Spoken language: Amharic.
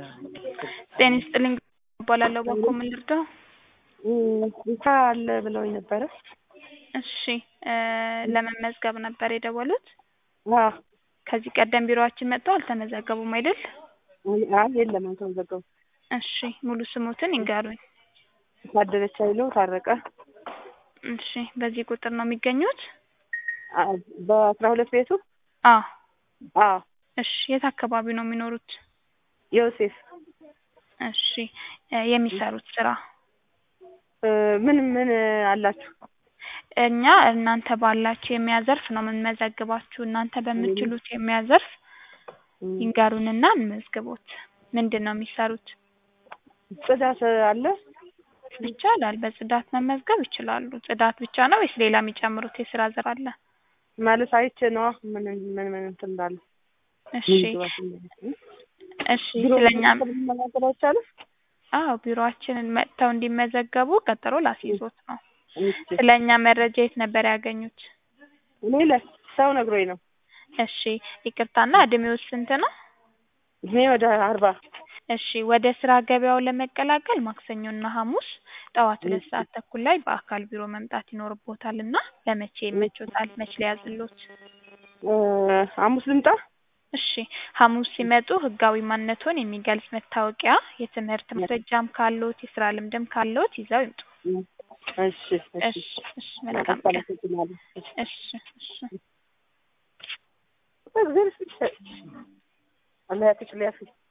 ጤና ይስጥልኝ እባላለሁ ባክዎ ምን ልርዳዎ? ስራ አለ ብለውኝ ነበረ። እሺ ለመመዝገብ ነበር የደወሉት? አዎ ከዚህ ቀደም ቢሮአችን መጥተው አልተመዘገቡም አይደል? አይ የለም አልተመዘገቡም። እሺ ሙሉ ስሞትን ይንገሩኝ? ታደለች ኃይሉ ታረቀ። እሺ በዚህ ቁጥር ነው የሚገኙት? በአስራ ሁለት ቤቱ? አዎ አዎ እሺ የት አካባቢ ነው የሚኖሩት? ዮሴፍ እሺ የሚሰሩት ስራ? ምን ምን አላችሁ? እኛ እናንተ ባላችሁ የሙያ ዘርፍ ነው የምንመዘግባችሁ እናንተ በምትችሉት የሙያ ዘርፍ ይንገሩንና እንመዝግቦት። ምንድን ነው የሚሰሩት? ጽዳት አለ? ይቻላል በጽዳት መመዝገብ ይችላሉ። ጽዳት ብቻ ነው ወይስ ሌላ የሚጨምሩት የስራ ዘር አለ? ማለት አይቼ ነዋ ምን ምን ምን እንትን እንዳለ። እሺ እሺ ስለኛ መናገር አይቻልም? አዎ ቢሮአችንን መጥተው እንዲመዘገቡ ቀጠሮ ላስይዞት ነው። ስለኛ መረጃ የት ነበር ያገኙት? እኔ ለሰው ነግሮኝ ነው። እሺ ይቅርታና እድሜዎት ስንት ነው? እድሜ ወደ አርባ እሺ ወደ ስራ ገበያው ለመቀላቀል ማክሰኞና ሐሙስ ጠዋት ሁለት ሰዓት ተኩል ላይ በአካል ቢሮ መምጣት ይኖርቦታል እና ለመቼ ይመቾታል? መች ሊያዝልዎት? ሐሙስ ልምጣ? እሺ ሐሙስ ሲመጡ ህጋዊ ማንነትዎን የሚገልጽ መታወቂያ፣ የትምህርት ማስረጃም ካለዎት የስራ ልምድም ካለዎት ይዘው ይምጡ። እሺ እሺ እሺ መልካም ቀን። እሺ እሺ እግዚአብሔር ይስጥሽ። አላህ ያክሽ ሊያፊ